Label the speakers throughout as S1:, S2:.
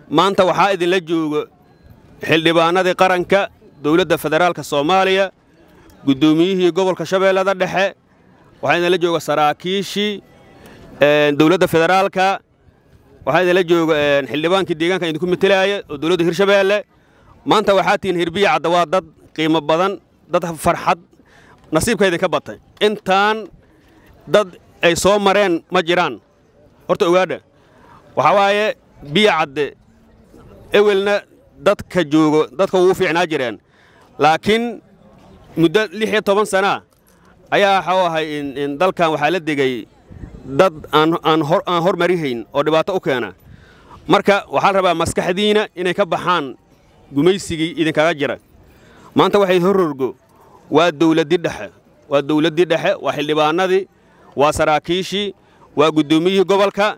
S1: maanta waxaa idinla jooga xildhibaanadii qaranka dowladda federaalka soomaaliya guddoomiyihii gobolka shabeellada dhexe waxaa idinla jooga saraakiishii dowladda federaalka waxaa idinla jooga xildhibaankii deegaanka idinku matelaaya oo dowladda hirshabeelle maanta waxaa tihiin hirbiya cadda waa dad qiimo badan dad farxad nasiibka idinka batay intaan dad ay soo mareen ma jiraan horta ogaadha waxaa waaye biya cadde ewelna dadka joogo dadka ugu fiicnaa jireen laakiin muddo lix iyo toban sanaa ayaa waxau ahay in dalkan waxaa la degay dad aan hormarihayn oo dhibaato u keena marka waxaa la rabaa maskaxdiina inay ka baxaan gumaysigii idinkaga jira maanta waxay hororgo waa dawladdii dhexe waa dawladdii dhexe waa xildhibaanadii waa saraakiishii waa guddoomiyihii gobolka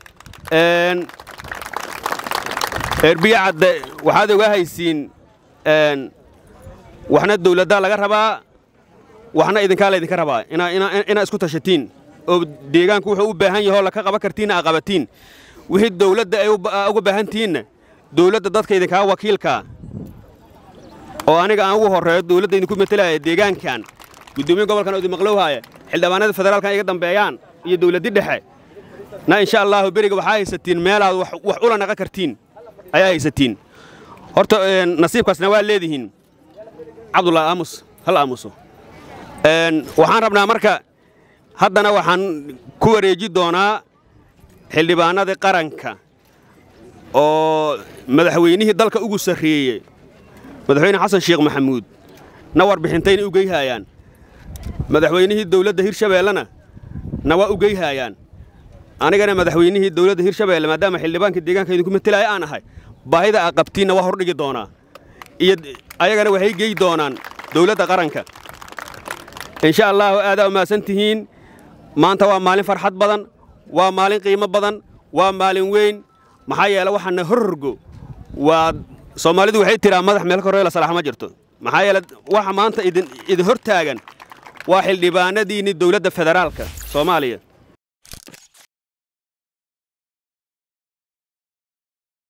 S1: eerbiya cadde waxaad oga haysiin waxna dawladdaa laga rabaa waxna idinkaa laydinka rabaa inaad isku tashatiin oo deegaanku wuxuu u baahan yahoo laka qaban kartiinna aa qabatiin wixii dawladda ay uga baahan tihiinna dawladda dadka idinkaa wakiilkaa oo aniga aan ugu horreeyo dawladda idinku matalaya deegaankan guddoomiye gobolkan oo idin maqlowhaaya xildhibaanada federaalkan iga dambeeyaan iyo dawladdii dhexe na insha allaahu beriga waxaa haysatiin meelaad wax ula naqan kartiin ayaa haysatiin horta nasiibkaasna waa leedihiin cabdullaahi aamus hal aamuso waxaan rabnaa marka haddana waxaan ku wareeji doonaa xildhibaanadii qaranka oo madaxweynihii dalka ugu sarreeyey madaxweyne xasan sheekh maxamuud na warbixintayna u geyhaayaan madaxweynihii dawladda hirshabeellena na waa u geyhaayaan anigana madaxweynihii dawladda hirshabeelle maadaama xildhibaanka deegaanka idinku matelaaya aan ahay baahida aa qabtiinna waa hordhigi doonaa iyo ayagana waxay gey doonaan dawladda qaranka insha allaahu aadaa umahadsan tihiin maanta waa maalin farxad badan waa maalin qiimo badan waa maalin weyn maxaa yeele waxaana hororgo waa soomaalidu waxay tiraa madax meel koree la salaax ma jirto maxaa yeele waxa maanta idin hor taagan waa xildhibaanadiinni dawladda federaalka soomaaliya